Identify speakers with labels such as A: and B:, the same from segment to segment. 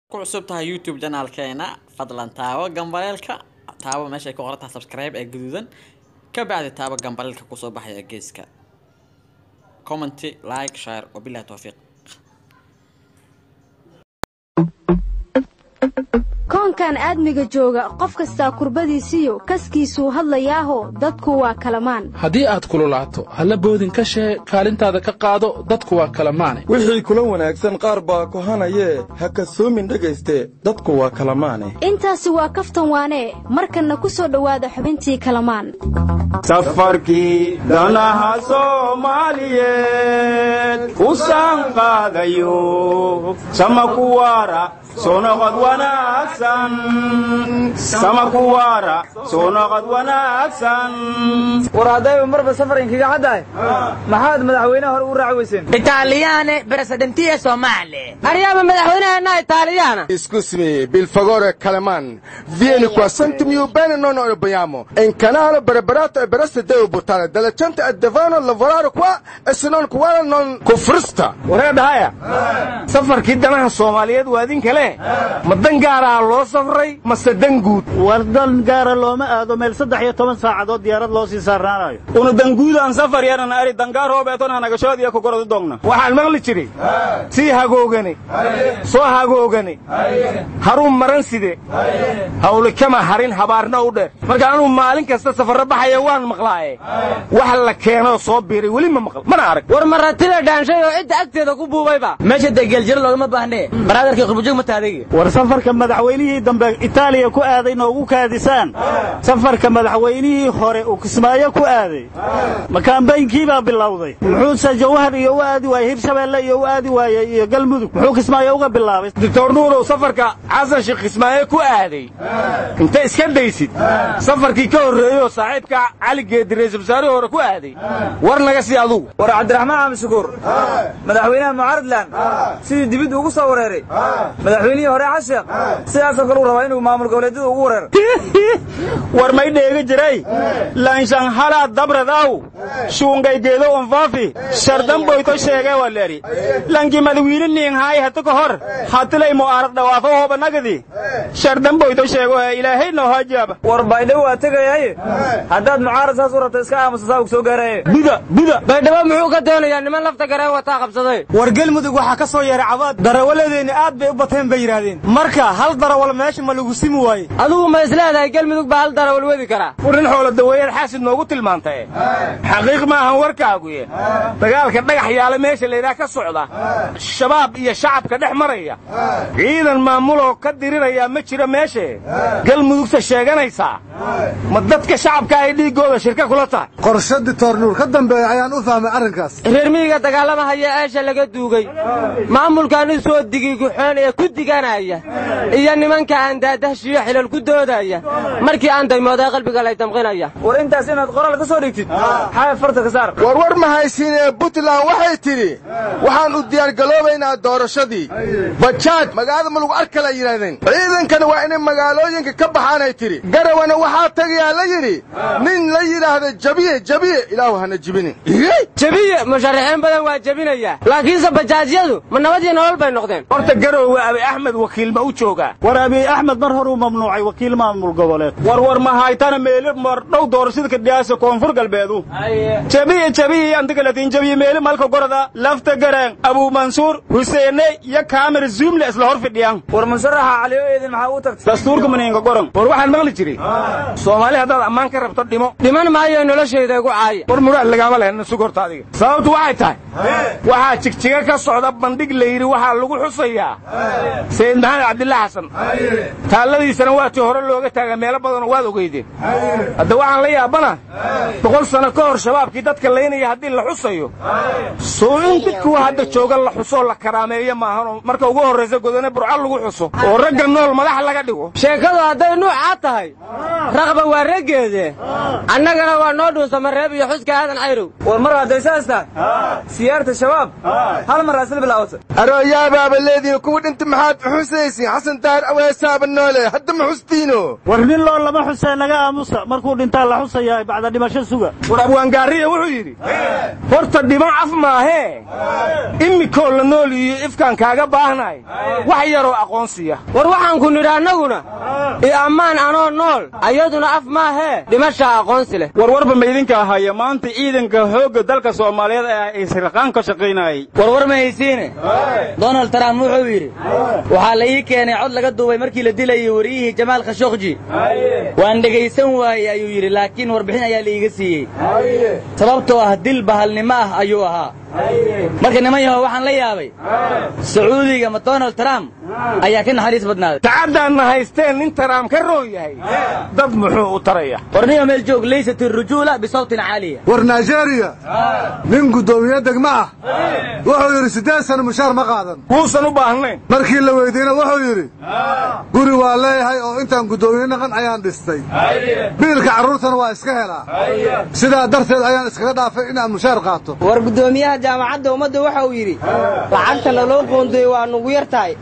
A: ku cusub tahay youtube janaalkeena fadlan taabo gambaleelka taabo meeshay ku qoran tahay subscribe ee gaduudan ka bacdi taabo gambaleelka kusoo baxaya geeska commenty like share wabilahi towfiiq
B: koonkan aadmiga jooga qof kastaa kurbadiisiyo kaskiisuu hadlayaaho dadku waa kalamaan
C: haddii aad kululaato halla boodin ka shee kaalintaada ka qaado dadku waa kala maane
D: wixii kula wanaagsan qaar baa kohanayee ha kasoomin dhegayste dadku waa kala maane
B: intaasi waa kaftan waanee markanna ku soo dhowaada xubintii kalamaan
E: safarkii danaha soomaaliyeed u saanqaadayo sama kuwaara soo noqod wanaagsan sama kuwaara soo noqod wanaagsan
F: war haddayba marba safar inkaga caddahay maxaad madaxweynaha hore u raaci weyseen
G: italiyaane presidentiya somale aryaaba madaxweynaheena italiyaana
H: Scusami, per favore, Calaman, vieni qua, sentimi bene, non lo abbiamo. In canale preparato e per essere devo buttare della gente e devono lavorare qua e se non qua non kufrista.
E: waree dhahaya safarkii danaha soomaaliyeed waa idinka le ma dan gaaraa loo safray mase dan guud
F: war dan gaara looma aado meel saddex iyo toban saacadood diyaarad loo sii saarnaanayo
E: una danguudaan safar yanan ari dangaar hoobeeton hanagashood iyo kogoradu dogna waxaan maqli jiray sii hagoogani soo hagoogani harun maran side hawlikama harin habaarna u dheer marka anuu maalin kasta safarro baxaya waan maqlaaye wax la keenoo soo biiray weli ma maql mana arag
G: war maratida dhaanshay oo cidda agteeda ku buubayba meesha degeeljiro loogama baahne baraadarkii qurbujog ma taadaygi
F: war safarka madaxweynihii dambe itaaliya ku aaday noogu kaadisaan safarka madaxweynihii hore uu kismaayo ku aaday makaambaynkii baa bilowday muxuuse jawhar iyo u aadi waayey hirshabeelle iyo u aadi waayey iyo galmudug muxuu kismaayo uga bilaabay
E: doctor nuurow safarka xasan sheekh ismaaciil ku aaday inta iska daysid safarkii ka horreeyey oo saaxiibka cali geedi ra'iisul wasaarihii hore ku aaday war naga sii adugu
F: war cabdiraxmaan xaamishukuur madaxweynaha mucaaradland sidii dibid ugu soo wareeray madaxweynihii hore xasheekh sidaasoo kale uu rabaa inuu maamul goboleedyada ugu wareero
E: war may dheega jiray lanshanhala dabradaw shuungaygeedo onfaafi shardan boyto sheegee waleri lanki madawiine niinghaay hata ka hor hatilay mu'aarad dhawaafo hooba nagadi shardan boyto sheego ee ilaahay noo hajaaba
F: war baydhabo waa tegayaye haddaad mucaarad saas u rabto iska aamusa saa uu soo gaaraye
E: buda buda
G: baydhabo muxuu ka doonayaa niman lafta gareen wataa qabsaday
F: war gelmudug waxaa ka soo yeeray cabaad darawaladeenni aad bay u bateen bay yidhaahdeen marka hal darawal meesha ma lagu simi waaye
G: adigu ma isleedahay gelmudug baa hal darawal wadi karaa
E: warin xoolo daweeyaad xaasid noogu tilmaantae xaqiiq ma ahan warkaaguye dagaalka dhagax yaala meesha laydhaah ka socda shabaab iyo shacabka dhex maraya ciidan maamuloo ka diriraya ma jiro meeshe galmudugta sheeganaysaa ma dadka shacabka ay dhiiggooda shirka kula tahay
I: qorshe ditoornuur ka dambeeya ayaan u fahmay arrinkaas
G: reer miyiga dagaalamahaya eesha laga duugay maamulkan u soo digi guxoon ee ku diganaya iyo nimanka aan daadahshiyo xilal ku doodaya markii aan daymooday qalbiga lay damqinaya
F: war intaas inaad qoraal ka soo dhigtid xaaya farta ka saar
H: war war ma haysiinee puntland waxay tidhi waxaan u diyaargaloobaynaa doorashadii bajaaj magaalada ma lagu arkala yidhahdeen ciidankana waa inay magaalooyinka ka baxaanay tidhi garawana waxaa tegayaa la yidhi nin la yidhaahda jabiye jabiye ilaahu hana jibini
G: jebiye musharaxiin badan waa jebinaya laakiinse bajaajyadu ma nabad iyo nolol bay noqdeen
E: horta garowe abi axmed wakiil ma u joogaa
F: war abiy axmed mar horuu mamnuucay wakiil maamul goboleed
E: war war ma haytana meeli mar dhow doorashada kadhiyaasa koonfur galbeedu jabiye jabiye antigalatiin jabiye meeli malka gorada lafta gareen abuu mansuur huseene iyo kaamir zuumle isla hor fidhiyaan
F: war musharaxa caliyo eedin maxaa u tagtay
E: dastuurka maniinka goran war waxaan maqli jiray soomaali haddaad ammaan ka rabto dhimo
G: dhiman maayo noloshayda igu caaya
E: war muraad lagaama lehna sug horta adiga sababtu waxay tahay waxaa jigjiga ka socda bandhig la yidhi waxaa lagu xusayaa sayid maxamed cabdillah xasan taalladiisana waa tii hore looga taaga meelo badanoo waad ogeydeen hadda waxaan la yaabana boqol sano ka hor shabaabkii dadka laynaya haddii la xusayo soo in kuwa hadda jooga la xusoo la karaameeyo maahanoo marka ugu horraysa godane burco lagu xuso oo ragga nool madax laga dhigo
G: sheekadu hadday nuucaa tahay raqba waa raggeede annagana waa noo dhuunsama reeb iyo xuska aadan cayrow
J: war mar hadday saas tahay siyaarta shabaab hal mar asla bilaawata
H: arooyaabaaba leediin kuwa dhinta maxaad xusaysiin xasan daahir aweesaaba noole hadda ma xustiino
F: war nin loo lama xusee naga aamusa markuu dhintaa la xusayaa bacda dhimasho suga
E: war abwaangaariya wuxuu yidhi horta dhiman af maahee imikoo la nool iyo ifkaan kaaga baahnahay wax yaroo aqoonsiya
G: war waxaan ku nidhi annaguna iyo ammaan anoo nool ayaduna af maahee dhimashaa aqoonsi leh
J: warwarba ma idinka ahaya maanta ciidanka xoogga dalka soomaaliyeed ee israqaan ka shaqaynayay
K: warwar ma haysiine donald trump wuxuu yidhi waxaa la ii keenay cod laga duubay markii la dilayay wariyihii jamaal khashokji waan dhegaysan waayey ayuu yidhi laakiin warbixin ayaa la iiga siiyey sababtoo ah dil bahalnimo ah ayuu ahaa marka niman yahow waxaan la yaabay sacuudiga ma donald trump ayaa ka naxariis badnaaday
E: tacaddaanna haysteen nin taraam ka roon yahay dad muxuu u taraya
K: warniyo meel joog laysat irujuula bisawtin caaliya
I: war nigeriya nin guddoomiye degma ah wuxuu yidhi siddeed sana mushaar ma qaadan
E: wuusan u baahnayn
I: markii la weydiina wuxuu yidhi guri waa leeyahay oo intaan guddoomiye naqan ayaan dhistay biilka carruurtana waa iska helaa sidaa darteed ayaan iskaga dhaafay inaan mushaar qaato
L: war guddoomiyaha jaamacadda ummadda waxa uu yidhi lacagta laloo qoondoye waa nugu yar tahay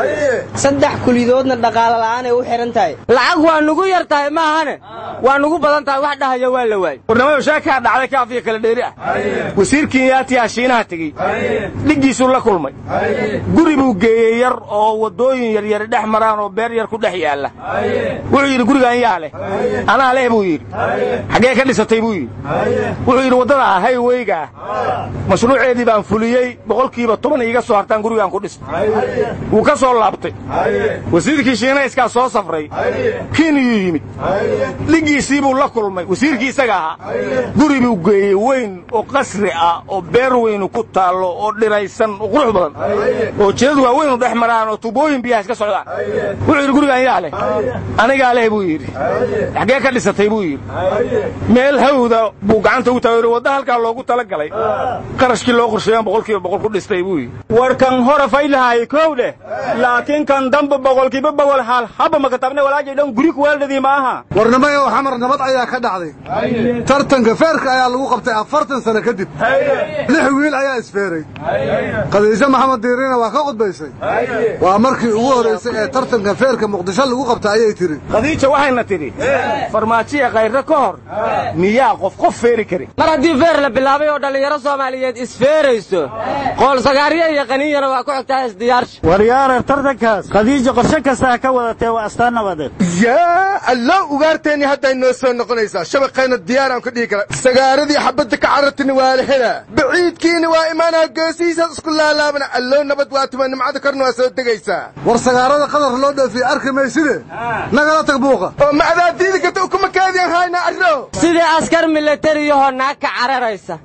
L: saddex kulidoodna dhaqaalo la'aan ay u xidhan tahay
G: lacag waa nugu yar tahay maahane waa nugu badan tahay wax dhahaya waa la waayey
E: warnimada sheekaa dhacday kaafiya kala dheeri ah wasiirkii yaatiyaa shiinaha tegey dhiggiisuu la kulmay guri buu geeyey yar oo waddooyin yaryari dhex maraan oo beer yar ku dhex yaalla wuxuu yidhi gurigaan yaa leh anaa leh buu yidhi xaggee ka dhisatay buu yidhi wuxuu yidhi waddada hayweygaa mashruuceedii baan fuliyey boqolkiiba toban iiga soo hartaan gurigaan ku dhistay wuu ka soo laabtay wasiirkii shiinayskaa soo safray kiiniyuu yimid dhiggiisii buu la kulmay wasiirkii isaga ahaa guri buu geeyey weyn oo qasri ah oo beer weynu ku taallo oo dhiraysan oo qurux badan oo jidad waaweynu dhex maraan oo tubooyin biyaha iska socdaan wuxuu yidhi gurigaan yaa leh anigaa leh buu yidhi xaggee ka dhisatay buu yidhi meel hawda buu gacanta ugu taagay wadda halkaa loogu tala galay qarashkii loo qorsheeyan boqolkiiba boqol ku dhistay buu yidhi
J: war kan hore faylahaay kow dheh laakiin kan damba boqolkiiba boqol hal haba makatabne walaajay dhan guri kuweeldadii ma aha
I: warnimayo xamar nabad ayaa ka dhacday tartanka feerka ayaa lagu qabtay afartan sano kadib lix wiil ayaa isfeeray khadiijo maxamed diirina waa ka qudbaysay waa markii ugu horraysay ee tartanka feerka muqdisho lagu qabta ayay tidhi
E: khadiija waxayna tidhi farmaajiya kayrre ka hor miyaa qof qof feeri kari
G: mar haddii feer la bilaabay oo dhallinyaro soomaaliyeed isfeerayso qoolsagaaryo iyo qaniinyana waa ku xigtaa isdiyaarsha
F: waryaareer tartankaas khadiija qorshe kastaa ka wadatee waa astaan nabadeed
H: yaa allo ugaarteenni hadday noo soo noqonaysaa shabaqayna diyaaraan ka dhihi kara sagaaradii xabadda ka carartini waa la helaa baciidkiina waa imaanaa geesihiisaad isku laalaabana allow nabad waa tuma nimcada korna waa soo degaysaa
I: war sagaarada qadar loo dhoofiye arki mayside nagala tag buuqa
H: oo ma adaad diidi karta ukuma kaadiyan haynaa arro
G: sidii askar milatariyahoo naag ka cararaysa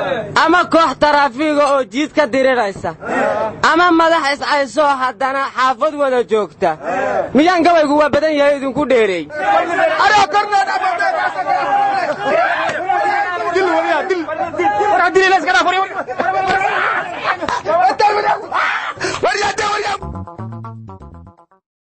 G: ama koox taraafiiga oo jiid ka diriraysa ama madax iscaysoo haddana xaafad wada joogta miyaan gabaygu waa badan yahay idinku dheereey
H: waryaa